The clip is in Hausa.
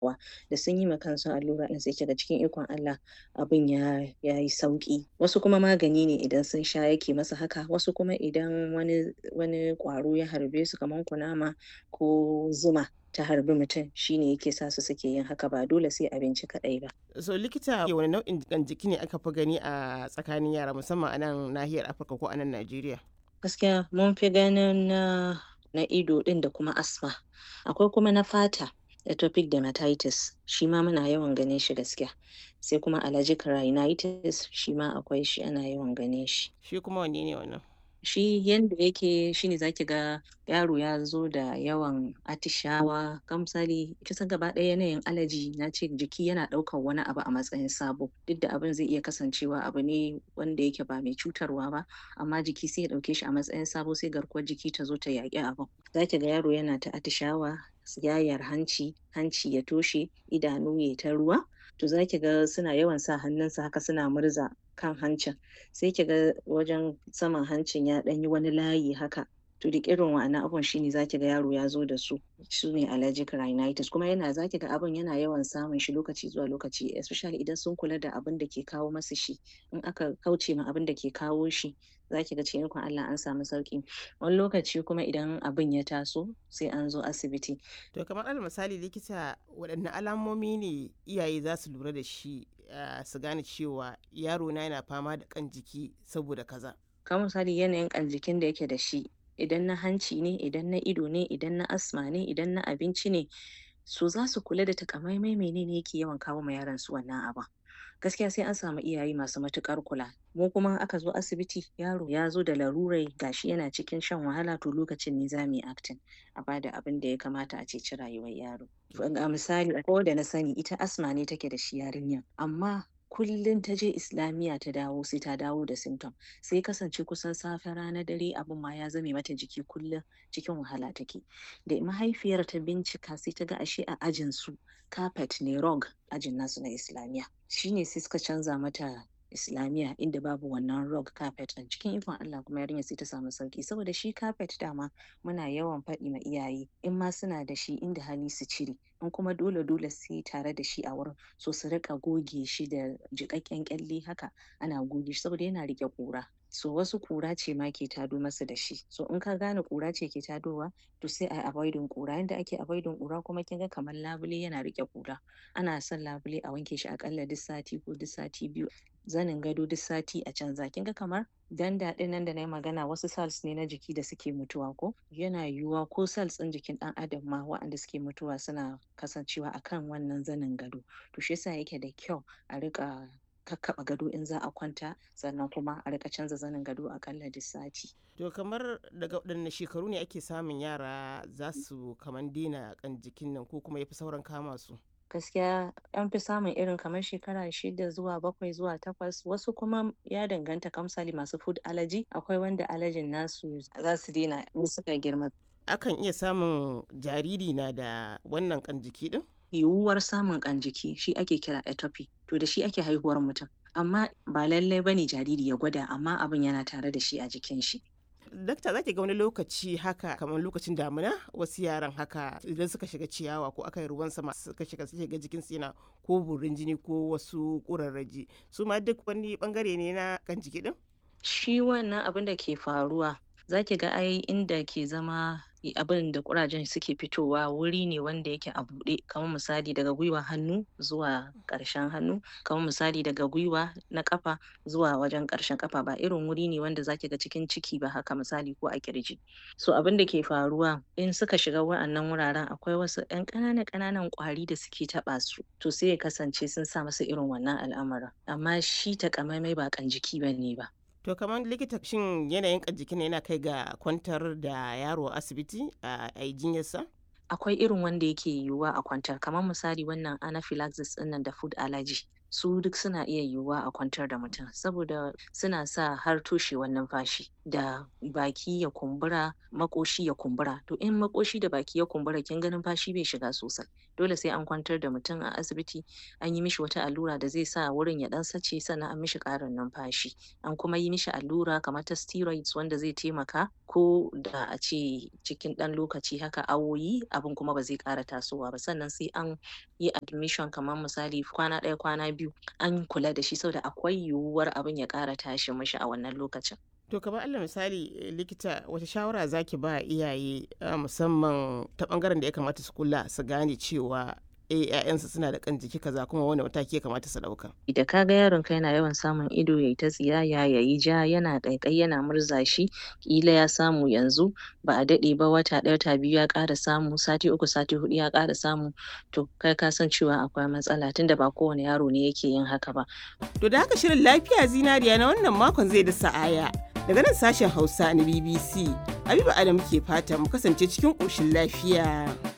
wa da sun yi ma kansu allura ɗin sai kiga cikin ikon Allah abin ya yayi sauƙi wasu kuma magani ne idan sun sha yake masa haka wasu kuma idan wani wani ƙwaro ya harbe su kaman kunama ko zuma ta harbi mutum shine yake sa su suke yin haka ba dole sai abinci kaɗai ba. So likita wani nau'in jiƙan jiki ne aka fi gani a tsakanin yara musamman a nan nahiyar Afirka ko a nan Najeriya? Gaskiya mun fi ganin na na ido ɗin da kuma asma akwai kuma na fata atopic dermatitis shi ma muna yawan ganin shi gaskiya sai kuma allergic rhinitis shi ma akwai shi ana yawan ganin shi. Shi kuma wanne ne wannan? Shi yanda yake shine zaki ga yaro ya zo da yawan atishawa kamar misali kisan gaba ɗaya yanayin allergy na ce jiki yana ɗaukan wani abu a matsayin sabo duk da abin zai iya kasancewa abu ne wanda yake ba mai cutarwa ba amma jiki sai ya ɗauke shi a matsayin sabo sai garkuwar jiki ta zo ta yaƙi abin. Zaki ga yaro yana ta atishawa yayar hanci hanci ya toshe idanu yayi ta ruwa to zaki ga suna yawan sa hannunsu haka suna murza kan hancin sai kiga wajen saman hancin ya ɗan yi wani layi haka to duk irin wa'annan abubuwan shine zaki ga yaro ya zo da su sune allergic rhinitis kuma yana zaki ga abin yana yawan samun shi lokaci zuwa lokaci especially idan sun kula da abin da ke kawo masu shi in aka kauce ma abin da ke kawo shi zaki ga cikin ikon Allah an samu sauƙi wani lokaci kuma idan abin ya taso sai an zo asibiti. To kamar alal misali likita waɗanne alamomi ne iyaye za su lura da shi su gane cewa yaro na yana fama da ƙan jiki saboda kaza. Kamar misali yanayin ƙan jikin da yake da shi idan na hanci ne idan na ido ne idan na asma ne idan na abinci ne so za su kula da takamaimai menene yake yawan kawo ma yaron su wannan abin. gaskiya sai an samu iyaye masu matuƙar kula mu kuma aka zo asibiti yaro ya zo da larurai gashi yana cikin shan wahala to lokacin ne za mu yi acting a bada abin da ya kamata a ceci rayuwar yaro ga misali ko da na sani ita asma ne take da shi yarinyar amma kullum ta je islamiyya ta dawo sai ta dawo da symptom sai kasance kusan safe rana dare abin ma ya zame mata jiki kullum cikin wahala take da mahaifiyar ta bincika sai ta ga ashe a ajin su carpet ne rug ajin nasu na islamiyya shine sai suka canza mata islamiyya inda babu wannan rug carpet ɗin cikin ikon Allah kuma yarinyar sai ta samu sauki saboda shi carpet dama muna yawan faɗi ma iyaye in ma suna da shi inda hali su cire in kuma dole dole sai tare da shi a wurin so su riƙa goge shi da jiƙaƙƙen ƙyalle haka ana goge shi saboda yana riƙe ƙura so wasu ƙura ce ma ke tado masa da shi so in ka gane ƙura ce ke tadowa to sai a avoiding ƙura yanda ake avoiding ƙura kuma kin ga kamar labule yana riƙe ƙura ana son labule a wanke shi aƙalla duk sati ko duk sati biyu zanin gado duk sati a canza kin ga kamar danda ɗin nan da nayi magana wasu cells ne na jiki da suke mutuwa ko yana yiwuwa ko cells ɗin jikin ɗan adam ma waɗanda suke mutuwa suna kasancewa akan wannan zanin gado to shi yasa yake da kyau a riƙa kakkaɓa gado in za a kwanta sannan kuma a rika canza zanin gado akalla duk sati. To kamar daga waɗanne shekaru ne ake samun yara za su kamar daina kan jikin nan ko kuma ya fi sauran kama su? gaskiya an fi samun irin kamar shekara shida zuwa bakwai zuwa takwas wasu kuma ya danganta kamsali masu food allergy akwai wanda allergyn nasu za su daina in suka girma. Akan iya samun jariri na da wannan kan jiki din? yiwuwar samun ƙan jiki shi ake kira atopy to da shi ake haihuwar mutum amma ba lallai bane jariri ya gwada amma abin yana tare da shi a jikin shi dakta za ki ga wani lokaci haka kamar lokacin damina wasu yaran haka idan suka shiga ciyawa ko aka yi ruwan sama suka shiga suke ga jikin su yana ko burin jini ko wasu ƙurarraji su ma duk wani bangare ne na kan jiki din shi wannan abin da ke faruwa za ki ga ai inda ke zama abin da kurajen suke fitowa wuri ne wanda yake a buɗe kamar misali daga gwiwa hannu zuwa ƙarshen hannu kamar misali daga gwiwa na ƙafa zuwa wajen ƙarshen ƙafa ba irin wuri ne wanda zaki ga cikin ciki ba haka misali ko a kirji so abin da ke faruwa in suka shiga wa'annan wuraren akwai wasu ƴan ƙananan ƙananan ƙwari da suke taɓa su to sai ya kasance sun sa masa irin wannan al'amarin amma shi takamaimai ba ƙan jiki bane ba To kamar likita shin yanayin jikin yana kai ga kwantar da yaro a asibiti a jinyarsa? Akwai irin wanda yake yiwuwa a kwantar kamar misali wannan anaphylaxis ɗinnan da food allergy. su duk suna iya yiwuwa a kwantar da mutum saboda suna sa har toshewar numfashi da baki ya kumbura maƙoshi ya kumbura to in maƙoshi da baki ya kumbura kin ga numfashi bai shiga sosai dole sai an kwantar da mutum a asibiti an yi mishi wata allura da zai sa wurin ya ɗan sace sannan an mishi ƙarin numfashi an kuma yi mishi allura kamar ta steroids wanda zai taimaka ko da a ce cikin ɗan lokaci haka awowi abin kuma ba zai ƙara tasowa ba sannan sai an yi admission kamar misali kwana ɗaya kwana biyu an kula da shi saboda akwai yiwuwar abin ya ƙara tashi mishi a wannan lokacin To kamar Allah misali likita wata shawara zaki ba iyaye musamman ta bangaren da ya kamata su kula su gane cewa eh ƴaƴansu suna da kan jiki kaza kuma wani mataki ya kamata su ɗauka. Da ka ga yaron ka yana yawan samun ido yayi ta tsiyaya yayi ja yana ƙaiƙayi yana murza shi ƙila ya samu yanzu ba a daɗe ba wata ɗaya wata biyu ya ƙara samu sati uku sati huɗu ya ƙara samu to kai ka san cewa akwai matsala tunda ba kowane yaro ne yake yin haka ba. To da haka shirin lafiya zinariya na wannan makon zai da sa'aya. Daga nan sashen Hausa na BBC, Habiba Adam ke fata mu kasance cikin ƙoshin lafiya.